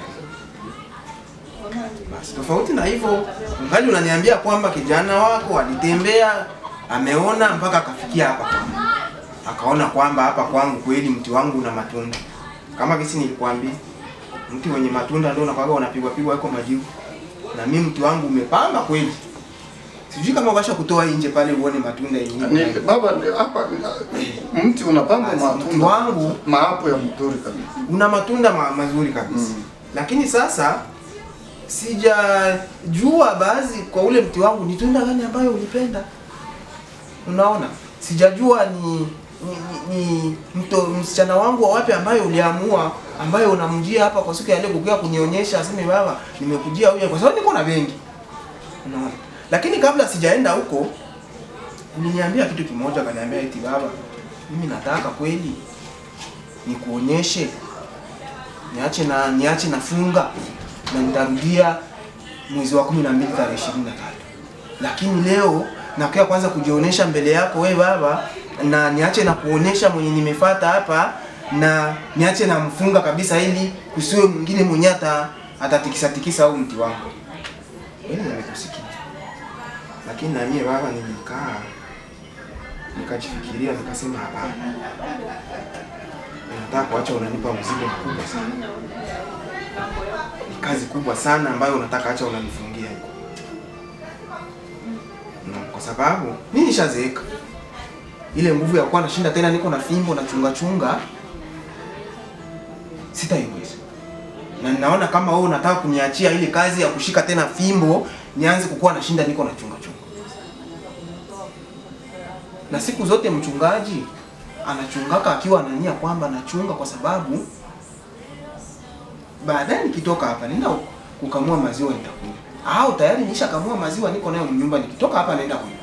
Basi tofauti na hivyo, mgali unaniambia kwamba kijana wako alitembea, ameona mpaka akafikia hapa kwangu. Akaona kwamba hapa kwangu kweli mti wangu una matunda. Kama kisi nilikwambia, mti wenye matunda ndio unakuwa unapigwa pigwa iko majivu. Na mimi mti wangu umepamba kweli. Sijui kama ukasha kutoa nje pale uone matunda yenyewe. Ni, baba ni- hapa ni- mti unapamba Mti matunda wangu maapo ya mzuri kabisa. una matunda ma mazuri kabisa Mm. lakini sasa sijajua baadhi kwa ule mti wangu ni tunda gani ambayo ulipenda unaona sijajua ni ni, ni, ni mto, msichana wangu wa wapi ambayo uliamua ambayo unamjia hapa kwa siku ya leo kukia kunionyesha aseme baba nimekujia huyu kwa sababu niko na wengi unaona lakini kabla sijaenda huko uliniambia kitu kimoja kaniambia eti baba mimi nataka kweli nikuonyeshe niache na niache nafunga na nitarudia mwezi wa kumi na mbili tarehe ishirini na tatu lakini leo nakuya kwanza kujionyesha mbele yako we baba na niache na kuonyesha mwenye nimefata hapa na niache na mfunga kabisa ili kusiwe mwingine mwenye ata atatikisa tikisa au mti wangu mimi nimekusikia lakini na mie baba nilikaa nikajifikiria nikasema hapana unataka kuacha unanipa mzigo mkubwa sana. Ni kazi kubwa sana ambayo unataka acha unanifungia huko. No, kwa sababu mimi nishazeeka. Ile nguvu ya kuwa nashinda tena niko na fimbo na chunga chunga sitaiweza. Na ninaona kama wewe unataka kuniachia ile kazi ya kushika tena fimbo nianze kukuwa nashinda niko na chunga chunga. Na siku zote mchungaji anachungaka akiwa anania kwamba anachunga kwa sababu baadaye nikitoka hapa nenda kukamua maziwa nitakunywa. Au tayari nishakamua maziwa niko nayo nyumba nikitoka hapa naenda kuikunywa.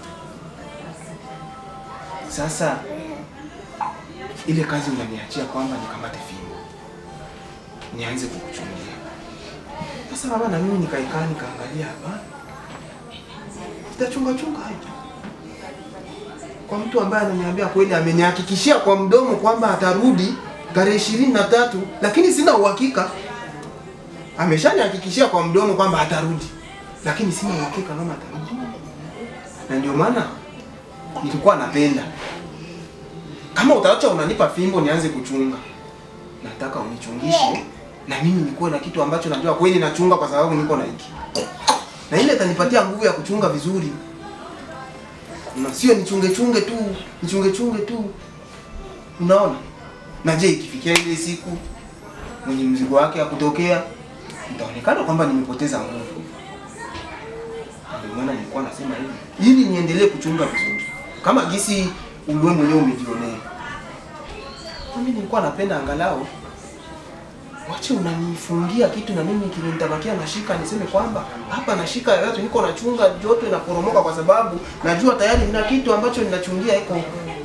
Sasa ile kazi unaniachia kwamba nikamate fimbo. Nianze kukuchungia. Sasa baba na mimi nikaikaa nikaangalia hapa. Nitachunga chunga hapo kwa mtu ambaye ananiambia kweli, amenihakikishia kwa mdomo kwamba atarudi tarehe ishirini na tatu, lakini sina uhakika. Ameshanihakikishia kwa mdomo kwamba atarudi, lakini sina uhakika kama atarudi, na ndio maana nilikuwa napenda kama utaacha unanipa fimbo nianze kuchunga, nataka unichungishe na mimi nikuwe na kitu ambacho najua kweli nachunga, kwa sababu niko na hiki, na ile itanipatia nguvu ya kuchunga vizuri na sio nichunge chunge tu nichunge chunge tu unaona na je ikifikia ile siku mwenye mzigo wake akutokea itaonekana kwamba nimepoteza nguvu ndio maana nilikuwa nasema hivi ili niendelee kuchunga vizuri kama gisi uliwe mwenyewe umejionea mimi nilikuwa napenda angalau wache unanifungia kitu na mimi kinitabakia nashika niseme kwamba hapa nashika yoyote niko nachunga joto inaporomoka kwa sababu najua tayari nina kitu ambacho ninachungia iko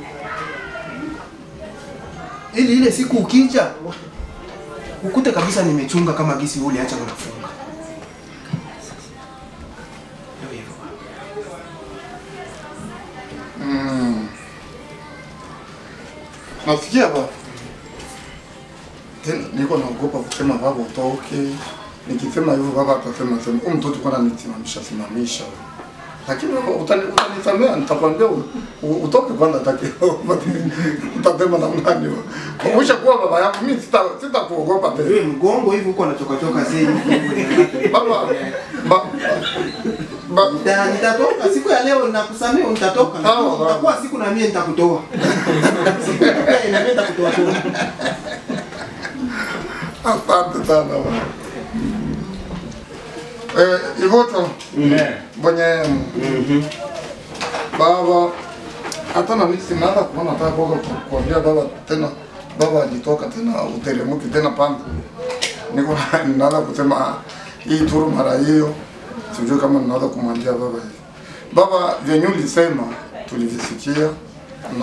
ili ile siku ukija ukute kabisa nimechunga kama gisi ule acha unafunga ndio hivyo Mm. Nasikia baba. Tena niko naogopa kusema baba utoke. Nikisema hivyo baba atasema sema, "Huyu mtoto kwa nini simamisha simamisha?" lakini utani- utanisamea, nitakwambia u- u- utoke kwanza, taki utatema namna gani? Ushakuwa baba yangu, mimi sita sitakuogopa tena. Wewe mgongo hivi uko unachoka choka sasa. Baba, ba, ba, Nita- Nitatoka siku ya leo nakusamea nitatoka. Sawa, lakini baba. Itakuwa siku na mimi nitakutoa. Siku ya na mimi nitakutoa toa. asante sana baba. Eh, Ivoto mwenye baba hata na mimi sinaanza kuona hata boga ku- kuambia baba tena baba alitoka tena uteremuki tena panda niko na- ninaanza kusema "Ah, hii turu mara hiyo sijui kama ninaanza kumwambia baba hivi baba vyenye ulisema tulivisikia na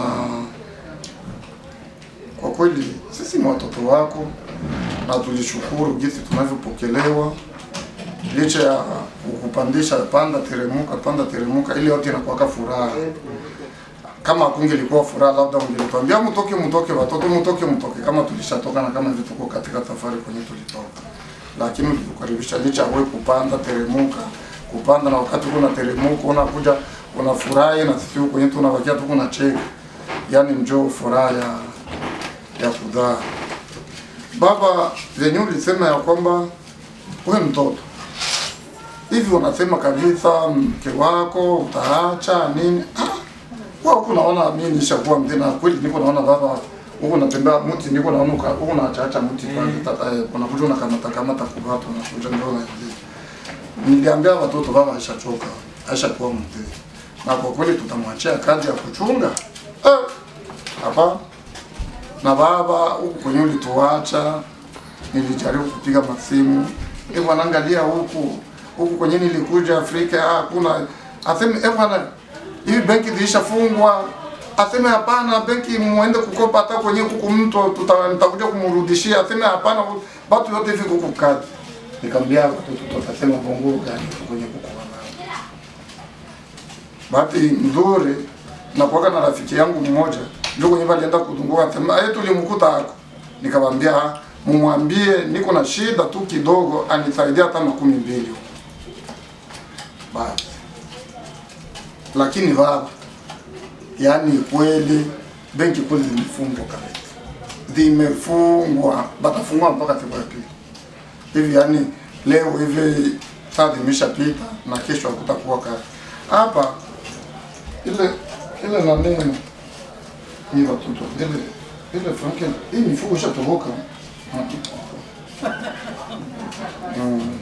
kwa kweli sisi ni watoto wako na tulishukuru jinsi tunavyopokelewa licha ya kupandisha panda teremuka panda teremuka, ile yote inakuwaka furaha. Kama kungelikuwa furaha, labda ungelituambia mtoke, mtoke watoto, mtoke, mtoke, kama tulishatoka na kama hivi tuko katika safari kwenye tulitoka, lakini ulitukaribisha licha ya wewe kupanda teremuka, kupanda, na wakati kuna teremuka unakuja unafurahi, na sisi huko kwenye tunabakia tu kunacheka, yani njoo furaha ya ya kudhaa. Baba, venye ulisema ya kwamba wewe mtoto hivi unasema kabisa mke wako utaacha nini? Ah, wewe huku naona mimi nishakuwa mzee na kweli niko naona baba huko natembea mti niko naona uka- huko naacha mti pale tata eh, kuna kuja na kamata kamata kwa watu na kuja ndio na hivi. Niliambia watoto baba aishachoka, aishakuwa mzee. Na kwa kweli tutamwachia kazi ya kuchunga. Eh, hapa na baba huku kwenye ulituacha nilijaribu kupiga masimu e bwana, angalia huku huku kwenye nilikuja Afrika hakuna aseme e bwana, hii benki zilishafungwa. Aseme hapana, benki muende kukopa hata kwenye kuku mto tuta- nitakuja kumrudishia. Aseme hapana, watu yote hivi kuku kazi. Nikamwambia watoto tutasema bongo gani kwenye kuku wanao. Bahati nzuri na kuwaka na rafiki yangu mmoja ndio kwenye alienda kuzunguka sema eh, tulimkuta hako. Nikamwambia mumwambie niko na shida tu kidogo, anisaidia hata makumi mbili basi. Lakini baba, yani kweli benki kule zimefungwa kabisa, zimefungwa, batafungua mpaka siku ya pili hivi. Yani leo hivi saa zimeshapita na kesho hakutakuwa kazi hapa. Ile ile nani ni watoto ile ile Franken, hii mifugo ishatoboka. Mm.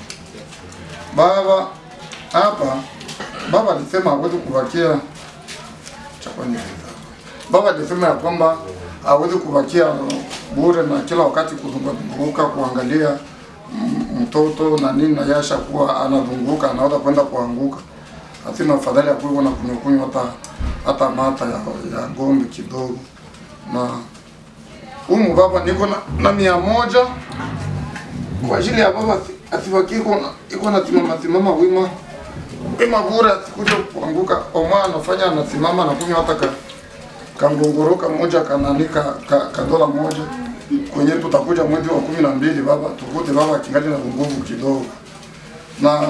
Baba hapa baba alisema hawezi kubakia chakula ni baba alisema ya kwamba hawezi kubakia bure na kila wakati kuzunguka kuangalia mm, mtoto na nini, na yasha kuwa anazunguka anaweza kwenda kuanguka. Asema afadhali akuwe na kunywa kunywa hata hata mata ya, ya ng'ombe kidogo na umu baba niko na, na mia moja kwa ajili ya baba asi- asibaki iko na- iko na simama simama wima wima bure asikuja kuanguka. Oma anafanya anasimama anakunywa hata ka kangongoroka moja kanani ka, ka, ka dola moja kwenye tutakuja mwezi wa kumi na mbili baba tukute baba kingali na nguvu kidogo na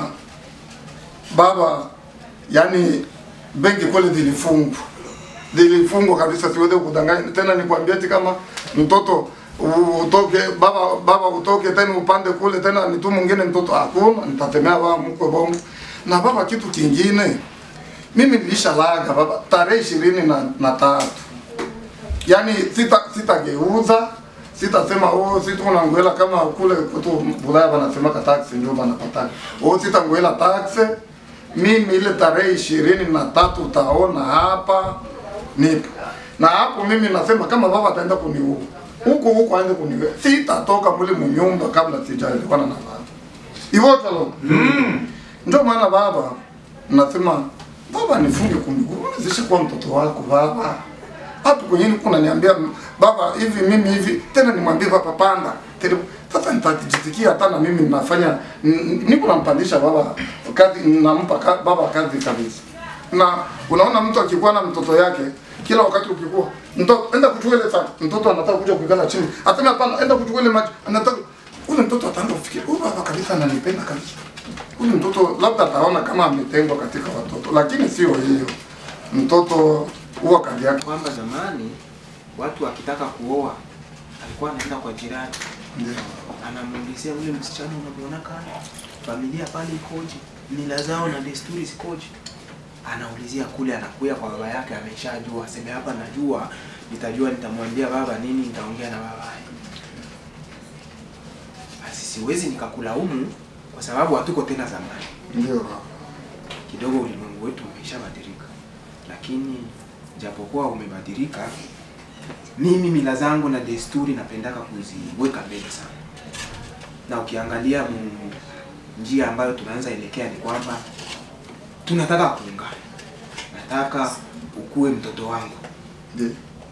baba yani benki kule zilifungwa zilifungwa kabisa, siwezi kudanganya tena. Nikwambia eti kama mtoto u- utoke baba baba utoke tena upande kule tena nitu mwingine mtoto hakuna, nitatemea baba mkwe bongo na baba. Kitu kingine mimi nilishalaga baba tarehe ishirini na, na tatu yani sita sitageuza sitasema oh situnanguela kama kule kwetu Bulaya wanasemaka taksi ndio wanapata oh sitanguela taksi mimi ile tarehe ishirini na tatu utaona hapa nipo na hapo mimi nasema kama baba ataenda kuniua huko huko aende kuniua sitatoka mule munyumba kabla sijaelewana na baba hivyo talo mm. ndio maana baba nasema baba nifunge kumiguu unawezesha kuwa mtoto wako baba hapo kwenye niko unaniambia baba hivi mimi hivi tena nimwambie baba panda tena sasa nitajitikia hata na mimi ninafanya n- niko nampandisha baba kazi nampa ka, baba kazi kabisa na unaona mtu akikuwa na mtoto yake kila wakati ukikuwa mtoto enda kuchukua ile sana mtoto anataka kuja kuikala chini asema hapana enda kuchukua ile maji anataka ule mtoto ataanza kufikiri huyu baba kabisa ananipenda kabisa huyu mtoto labda ataona kama ametengwa katika watoto, lakini sio hiyo. Mtoto huwa kazi yake kwamba zamani watu akitaka kuoa alikuwa anaenda kwa jirani Ndio. anamuulizia ule msichana unamwona kana familia pale ikoje, mila zao na desturi zikoje. Anaulizia kule, anakuya kwa baba yake, ameshajua aseme hapa najua, nitajua nitamwambia baba nini, nitaongea na baba. Basi siwezi nikakulaumu kwa sababu hatuko tena zamani. Ndio. Kidogo ulimwengu wetu umeshabadilika, lakini japokuwa umebadilika, mimi mila zangu na desturi napendaka kuziweka mbele sana, na ukiangalia mu- njia ambayo tunaanza elekea ni kwamba tunataka kuungana. Nataka ukuwe mtoto wangu. Ndio.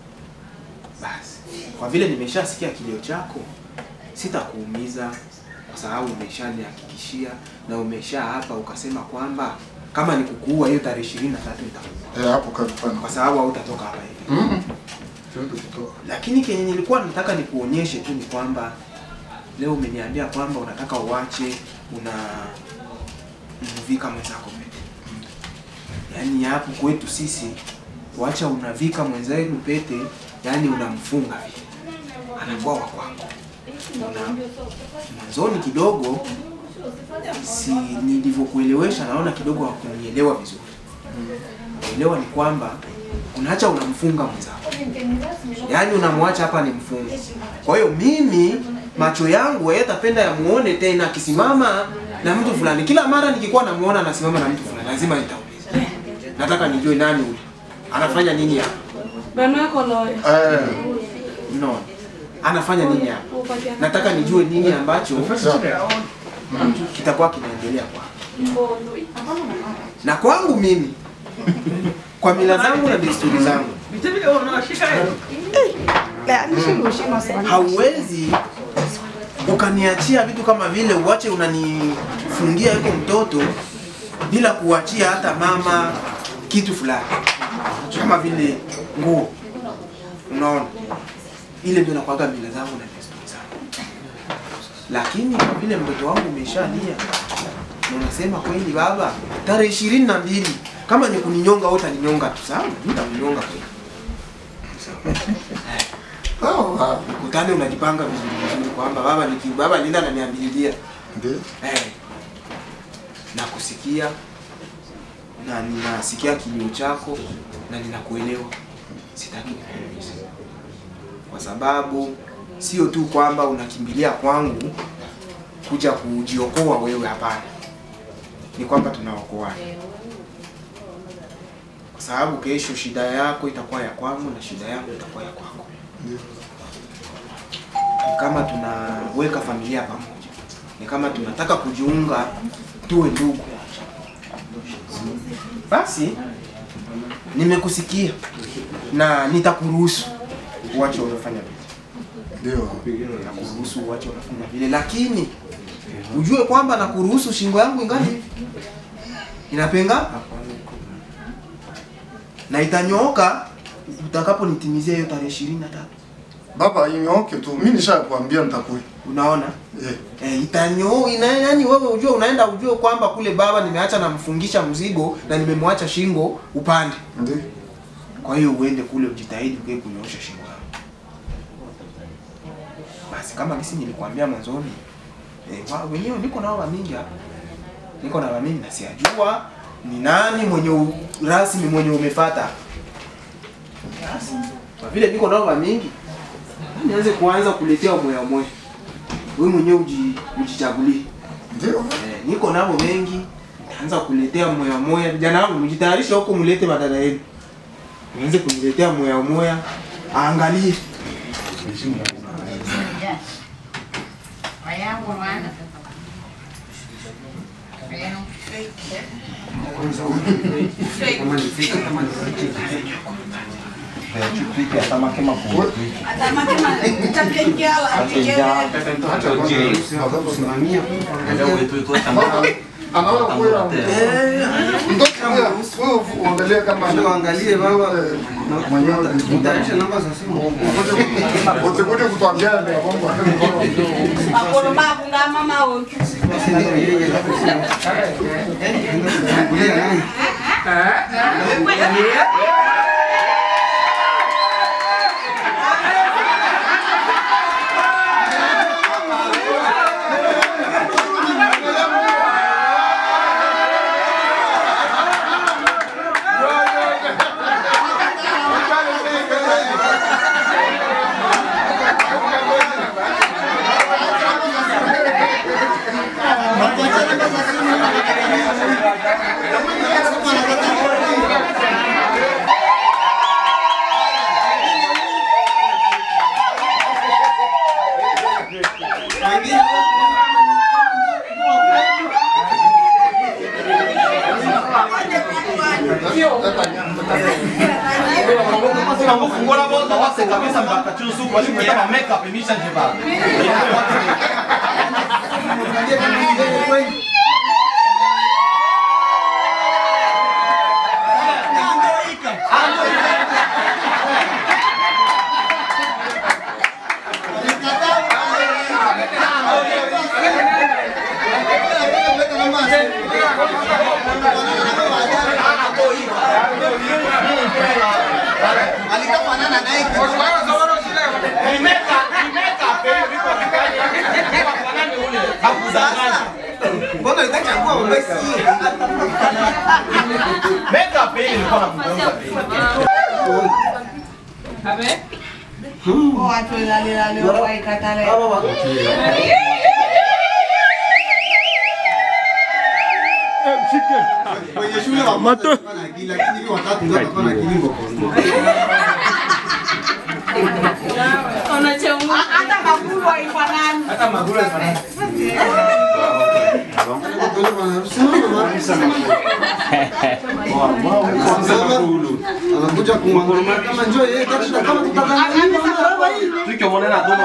Basi kwa vile nimeshasikia kilio chako, sitakuumiza kwa sababu umeshanihakikishia na umesha hapa ukasema kwamba kama ni kukuua hiyo tarehe ishirini na tatu nitakuua Eh, hapo kazi pana. kwa sababu hautatoka hapa hivi. Mm. Siwezi kutoka. Lakini kenye nilikuwa nataka nikuonyeshe tu ni kwamba leo umeniambia kwamba unataka uache una mvika mwenzako pete. Yaani hapo kwetu sisi wacha unavika mwenzenu pete, yaani unamfunga vile. Anakuwa wa kwako. Una mwanzoni kidogo si nilivyokuelewesha naona kidogo hakunielewa vizuri. Elewa ni kwamba unaacha unamfunga mwenzako yaani unamwacha hapa ni mfungo. Kwa hiyo mimi macho yangu hayatapenda yamuone tena akisimama na mtu fulani. Kila mara nikikuwa namuona anasimama na mtu fulani, lazima nitauliza, nataka nijue nani ule, anafanya nini hapa? Eh, No, anafanya nini hapa? Nataka nijue nini ambacho kitakuwa kinaendelea kwake na kwangu mimi, kwa mila zangu na desturi zangu hauwezi ukaniachia vitu kama vile uache unanifungia yuko mtoto bila kuachia hata mama kitu fulani kama vile nguo. Unaona, ile ndio nakwaga mila zangu na desturi zangu, lakini kwa vile mtoto wangu umeshalia na unasema kweli baba, tarehe ishirini na mbili kama ni kuninyonga wewe utaninyonga tu, sawa? Nitakunyonga kweli. sawa. Ukutane unajipanga vizuri vizuri kwamba baba niki baba linda ananiambilia Ndio. eh, nakusikia na ninasikia kilio chako na ninakuelewa, sitaki nikuumize, kwa sababu sio tu kwamba unakimbilia kwangu kuja kujiokoa wewe, hapana, ni kwamba tunaokoana, kwa sababu kesho shida yako itakuwa ya kwangu na shida yangu itakuwa ya kwako Ndio. ni kama tunaweka familia pamoja, ni kama tunataka kujiunga tuwe ndugu. Basi nimekusikia na nitakuruhusu uache unafanya vile, Ndio. nakuruhusu uache unafanya vile, lakini ujue kwamba nakuruhusu shingo yangu ingali hivi. inapenga na itanyooka utakaponitimizia hiyo tarehe ishirini na tatu. Baba inyoke tu. Mimi nishakwambia nitakuja. Unaona? Eh. Eh, itanyo ina yani wewe ujue unaenda ujue kwamba kule baba nimeacha namfungisha mzigo na nimemwacha shingo upande. Ndio. Kwa hiyo uende kule ujitahidi ukae kunyoosha shingo yako. Basi kama gisi nilikwambia mwanzoni, eh, wa wenyewe niko nao wa mingi hapa. Niko na wa mingi na siyajua ni nani mwenye u- rasmi mwenye umepata. Basi kwa vile niko nao wa mingi, nianze kuanza kuletea umoya umoya. Wewe mwenyewe uji, ujichagulie. Ndio. Eh, niko nao mengi, naanza kuletea moya moya. Vijana wangu mjitayarishe huko, mlete badala yenu, nianze kuniletea moya moya, aangalie Anaona kwenda. Mtoto Wewe uangalie kama Ndio angalie baba. mwenyewe Utaisha namba za simu. usikuje kutuambia ndio mambo Makolo mabunga mama wote. Fungola boto wase kabisa mpaka chusu kwa hiyo kama makeup imisha njeba. Alitafanana naye. Mbona utachagua mbesi? Makeup hii ilikuwa na kugeuza Abe? Watu lale lale waikatale. Kwenye shule wa moto na akili lakini hivi watatu ndio watakuwa na akili ngokondo. Unachemua. Hata makulu haifanani. Hata maguru yanafanana. anakuja kumwanguruma kama njoo yeye kati kama tutazama Tukiona na doma.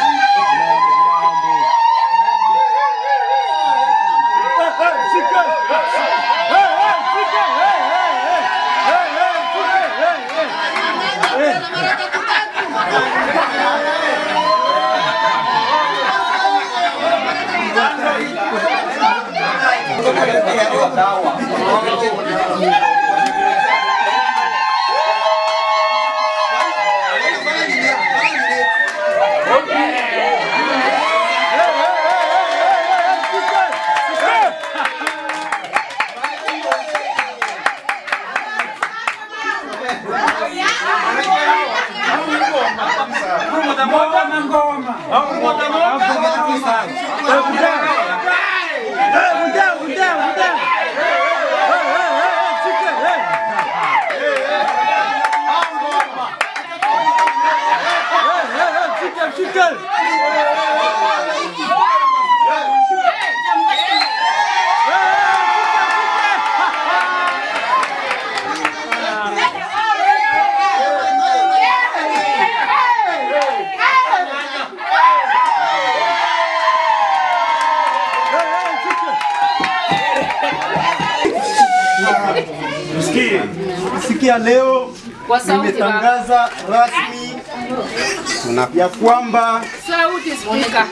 Usikie, sikia leo Kwa sauti nimetangaza rasmi ya kwamba Sauti spika.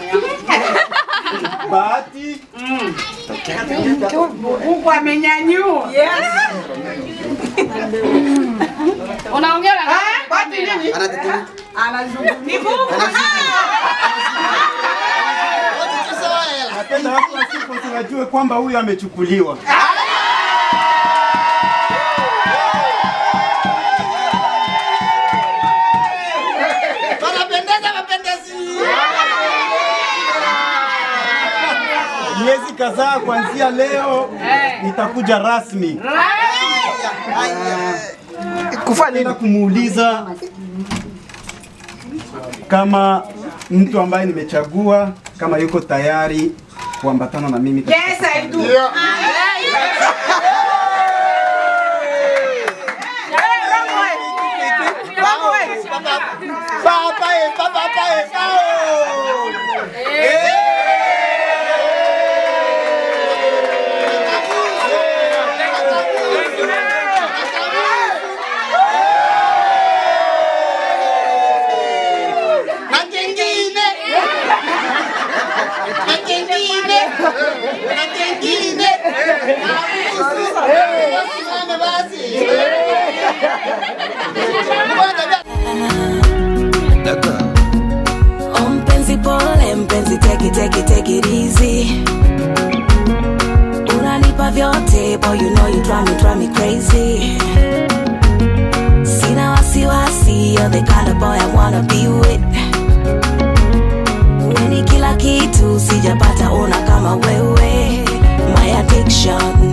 Bahati Mungu amenyanyua. Unaongea na Watu nini? Anazungumza. Ni Mungu. napenda watu wa Sifa wajue kwamba huyu amechukuliwa. Wanapendeza mapendezi. Miezi kadhaa kuanzia leo nitakuja rasmi kufanya kumuuliza kama mtu ambaye nimechagua kama yuko tayari kuambatana na mimi katika Yes, I do. Papa e papa pa e pao. Oh, mpenzi pole, mpenzi take it, take it, take it easy. Unanipa vyote, boy, you know you drive me, drive me crazy. Sina wasiwasi, you're the kind of boy I wanna be with. Weni kila kitu, sijapata ona kama wewe. My addiction,